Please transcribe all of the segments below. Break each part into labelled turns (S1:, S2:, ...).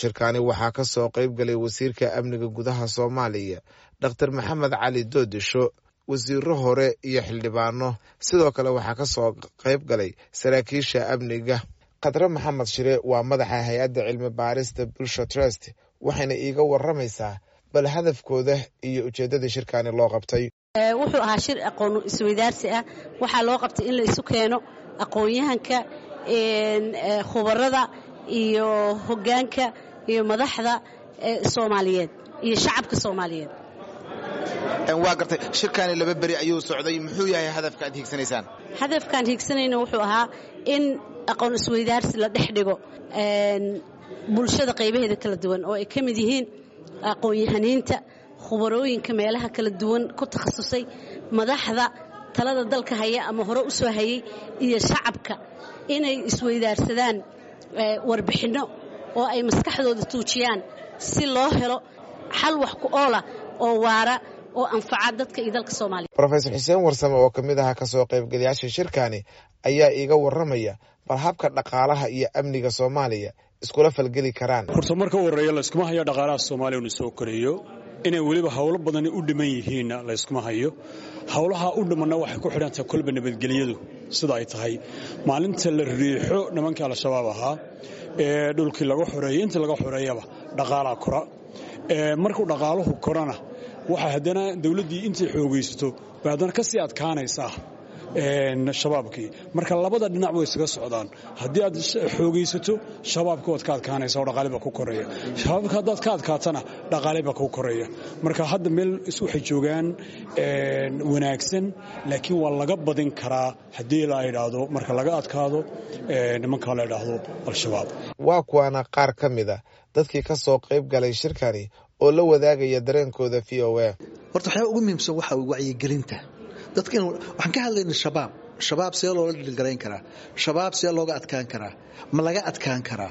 S1: shirkaani waxaa ka soo qayb galay wasiirka amniga gudaha soomaaliya dhokhtar maxamed cali doodisho wasiiro hore iyo xildhibaano sidoo kale waxaa ka soo qayb galay saraakiisha amniga khadre maxamed shire waa madaxa hay-adda cilmi baarista bulsha trust waxayna iiga waramaysaa bal hadafkooda iyo ujeeddada shirkaani loo qabtay
S2: wuxuu ahaa shir aqoon isweydaarsi ah waxaa loo qabtay in la isu keeno aqoon-yahanka khubarada iyo hoggaanka iyo madaxda soomaaliyeed iyo shacabka soomaaliyeed
S1: waa gartay shirkaani laba beri ayuu socday muxuu yahay hadafka aad hiigsanaysaan
S2: hadafkaan hiigsanayna wuxuu ahaa in aqoon isweydaarsi la dhex dhigo bulshada qaybaheeda kala duwan oo ay ka mid yihiin aqoon-yahaniinta khubarooyinka meelaha kala duwan ku takhasusay madaxda talada dalka haya ama hore u soo hayay iyo shacabka inay isweydaarsadaan warbixinno oo ay maskaxdooda tuujiyaan si loo helo xal wax ku oola oo waara oo anfaca dadka iyo dalka soomaaliya
S1: rofesor xuseen warsame oo ka mid aha ka soo qaybgalayaasha shirkaani ayaa iiga warramaya bal habka dhaqaalaha iyo amniga soomaaliya iskula falgeli karaan
S3: horta marka u horreeya layskuma hayo dhaqaalaha soomaaliya inu soo koreeyo inay weliba howlo badani u dhiman yihiinna layskuma hayo howlaha u dhimanna waxay ku xidhantahay kolba nabadgelyadu sida ay tahay maalinta la riixo nimankii al-shabaab ahaa ee dhulkii laga xoreeyey intii laga xoreeyaba dhaqaalaa kora markuu dhaqaaluhu korana waxa haddana dawladdii intay xoogaysato bay haddana ka sii adkaanaysaa shabaabkii marka labada dhinac way isaga socdaan haddii aad xoogaysato shabaabka waad ka adkaanaysa oo dhaqaale baa ku koreeya shabaabka haddaad ka adkaatana dhaqaale baa ku koreeya marka hadda meel waxay joogaan wanaagsan laakiin waa laga badin karaa haddii la idhaahdo marka laga adkaado nimankaa la idhaahdo al-shabaab
S1: waa kuwaana qaar ka mid a dadkii ka soo qayb galay shirkani oo la wadaagaya dareenkooda v o a
S4: horta waxyaaba ugu muhiimsan waxa wacyigelinta dadka waxaan ka hadlayna shabaab shabaab see loola dhilgarayn karaa shabaab see looga adkaan karaa ma laga adkaan karaa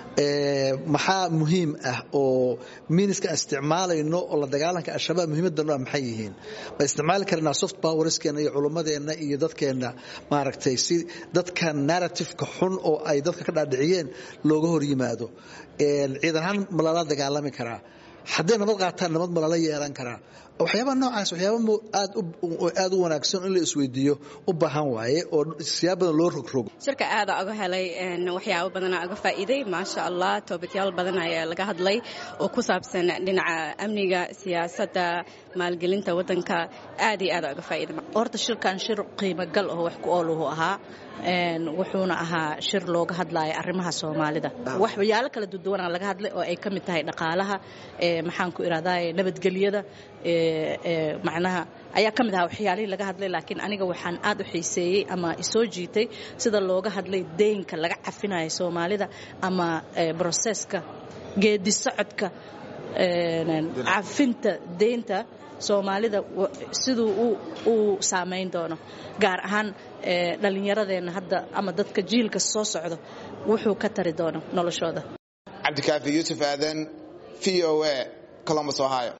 S4: maxaa muhiim ah oo miiniska isticmaalayno oo la dagaalanka al-shabaab muhiimaddan maxay yihiin ma isticmaali karnaa soft powerskeena iyo culummadeenna iyo dadkeenna maaragtay si dadka narratifeka xun oo ay dadka ka dhaadhiciyeen looga hor yimaado ciidan ahaan ma lala dagaalami karaa hadday nabad qaataan nabad ma lala yeelan karaa waxyaabaa noocaas waxyaaba aad u wanaagsan in la isweydiiyo u baahan waaye oo siyaab badan loo rogrogo
S5: shirka aada oga helay waxyaabo badana oga faa'iiday maasha allah toobityaal badan ayaa laga hadlay oo ku saabsan dhinaca amniga siyaasadda maalgelinta waddanka aad iyo aada oga faa'iiday
S6: horta shirkan shir qiimo gal oo wax ku ooluhu ahaa wuxuuna ahaa shir looga hadlaya arrimaha soomaalida waxyaalo kala duduwana laga hadlay oo ay ka mid tahay dhaqaalaha maxaan ku irahdaa nabadgelyada macnaha ayaa ka mid ahaa waxyaalihii laga hadlay laakiin aniga waxaan aad u xiiseeyey ama isoo jiitay sida looga hadlay deynka laga cafinayo soomaalida ama broseska geedi socodka cafinta deynta soomaalida siduu uu saamayn doono gaar ahaan dhallinyaradeenna hadda ama dadka jiilka soo socdo wuxuu ka tari doono noloshooda
S1: cabdikaafi yuusuf aadan v o a colombus ohio